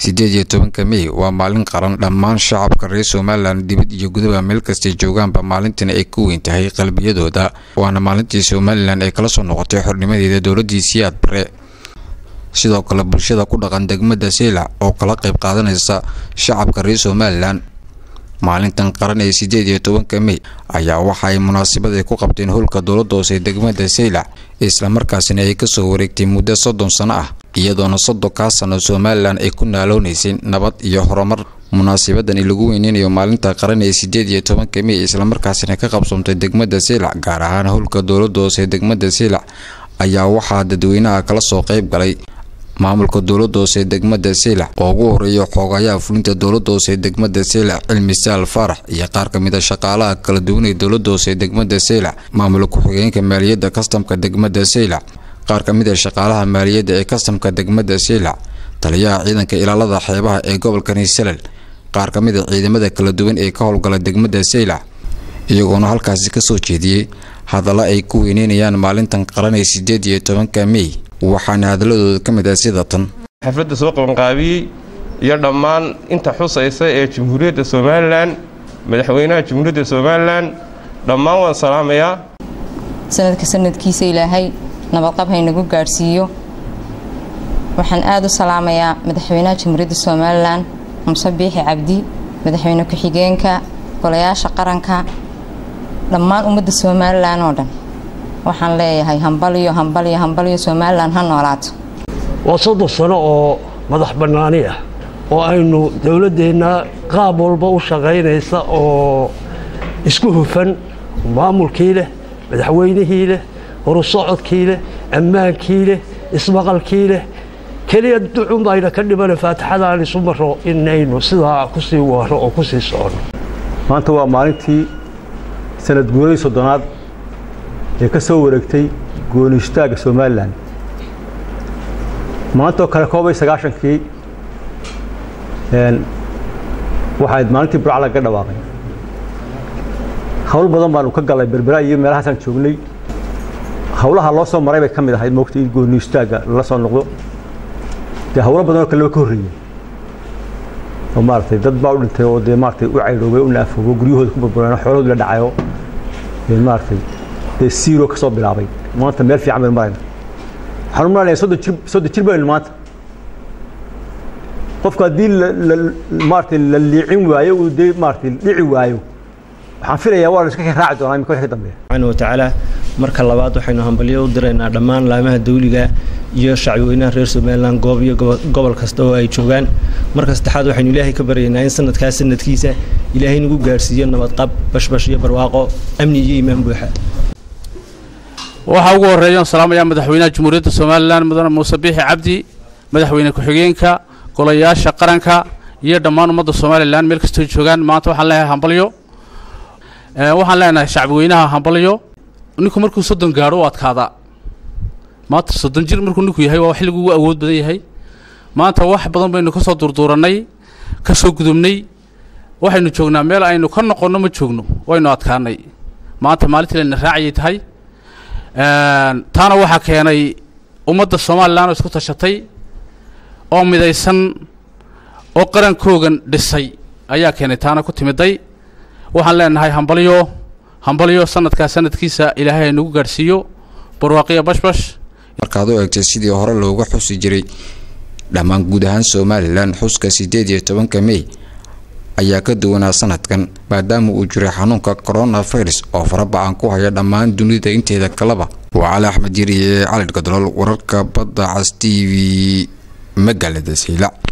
siddeed iyo tobanka mey waa maalin qaran dhammaan shacabka reer somalilan dibad iyo gudaha meel kastay joogaanba maalintan ay ku weyn tahay qalbiyadooda waana maalintii somalilan ay kala soo noqotay xornimadeeda dowladii siyaad bare sidoo kale bulshada ku dhaqan degmada seylac oo kala qayb qaadanaysa shacabka reer somalilan maalintan qaran ee siddeed iyo tobanka mey ayaa waxa ay munaasabad ay ku qabteen howlka dowladda hoose degmada seylac islamarkaasina ay kasoo wareegtay muddo soddon sano ah iyadoona soddonkaa sano somalilan ay ku naaloonaysay nabad iyo horumar munaasabadani lagu weyneynayo maalinta qaran ee siddeed iyo tobanka mey islamarkaasina ka qabsoomtay degmada seylac gaar ahaan howlka dowladda hoose degmada seylac ayaa waxaa dadweynaha kala soo qayb galay maamulka dowladda hoose degmada seylac oo ugu horeeya xoogayaha fulinta dowladda hoose degmada seylac cilmi saal faarax iyo qaar ka mid a shaqaalaha kala duwan ee dowladda hoose degmada seylac maamul ku-xigeenka maaliyadda kastamka degmada seylac qaar ka mid a shaqaalaha maaliyadda ee kastamka degmada seylac taliyaha ciidanka ilaalada xeebaha ee gobolka niisalel qaar ka mid a ciidamada kala duwan ee ka howlgala degmada seylac iyagoona halkaasi kasoo jeediyey hadalla ay ku weyneynayaan maalintan qaran ee siddeed iyo tobanka mey waxaana hadaladooda ka mid ah sida tan xafladda soo qabanqaabiyey iyo dhammaan inta xusaysa ee jamhuuriyadda somalilan madaxweynaha jamhuuriyadda somalilan dhammaan waan salaamayaa sanadka sanadkiisa ilaahay nabadqab haynagu gaadhsiiyo waxaan aada u salaamayaa madaxweynaha jamhuuriyadda somalilan muse biixi cabdi madaxweyne ku-xigeenka golayaasha qaranka dhammaan ummadda somalilan oo dhan waxaan leeyahay hambalyo hambalyo hambalyo somalilan ha noolaato waa soddon sano oo madax bannaani ah oo aynu dowladdeenna qaab walba u shaqaynaysa oo isku hufan maamulkii leh madaxweynihii leh horusocodkii leh ammaankii leh ismaqalkii leh keliya ducun bayna ka dhimana faatixadaan isu maro inaynu sidaa ku sii waro oo ku sii socono maanta waa maalintii sanad guuradii soddonaad ee ka soo wareegtay gooni istaagga somalilan maantoo kale koobay sagaashankii waxayd maalintii burca lagaga dhawaaqay hawl badan baanu ka galay berbera iyo meelahaasaan joognay hawlaha loo soo maray bay ka mid ahayd moogta in gooni istaagga lala soo noqdo dee hawlo badan oo kaleba ka horreeyey oo maaragtay dad baa u dhintay oo dee maaragtay u caydhoobay u naafoobo guryahooda ku burbureen oo xoolahooda la dhacayo maaragtay dee siiro ka soo bilaabay maanta meel fiican baynu marayna waxaan u maranaya soddon jir soddon jir baynu maanta qofku haddii maaragtay la liicin waayo uu dee maaragtay dhici waayo waxaan filayaa waa la iska raaci doonaa imika wixii ka dambeeya subxaana watacaala marka labaad waxaynu hambalyo u diraynaa dhammaan laamaha dawliga iyo shacbweynaha reer somalilan goob iyo gobol kasta oo ay joogaan marka saddexaad waxaynu ilaahay ka baryaynaa in sanadkaas sanadkiisa ilaahay nagu gaadhsiiyo nabadqab bashbash iyo barwaaqo amni iyo iimaan buuxa waxaa ugu horreeya on salaamayaa madaxweynaha jamhuuriyadda somalilan mudane muuse biixi cabdi madaxweyne ku-xigeenka golayaasha qaranka iyo dhammaan ummadda somalilan meel kastoo joogaan maanta waxaan leeyahay hambalyo waxaan leenahay shacbweynaha hambalyo ninku markuu soddon gaadho u adkaada maanta soddon jir markuu ninku yahay waa xilligu ugu awood badan yahay maanta wax badan baynu ka soo durduurannay ka soo gudubnay waxaynu joognaa meel aynu ka noqonno ma joogno waynu adkaanay maanta maalintii layna raacayay tahay taana waxaa keenay ummadda somalilan oo isku tashatay oo midaysan oo qarankoogan dhisay ayaa keenay taana ku timiday waxaan leenahay hambalyo hambalyo sanadkaa sanadkiisa ilaahay haynagu gaadhsiiyo barwaaqiya bashbash markaad u eegtay sidii hore looga xusi jiray dhammaan guud ahaan somalilan xuska siddeed iyo tobanka mey ayaa ka duwanaa sanadkan maadaama uu jiray xanuunka coronavirus oo farabacan ku haya dhammaan dunida inteeda kaleba waa cali axmed yiri ee calid gadolool wararka badda cas t v magaalada saylac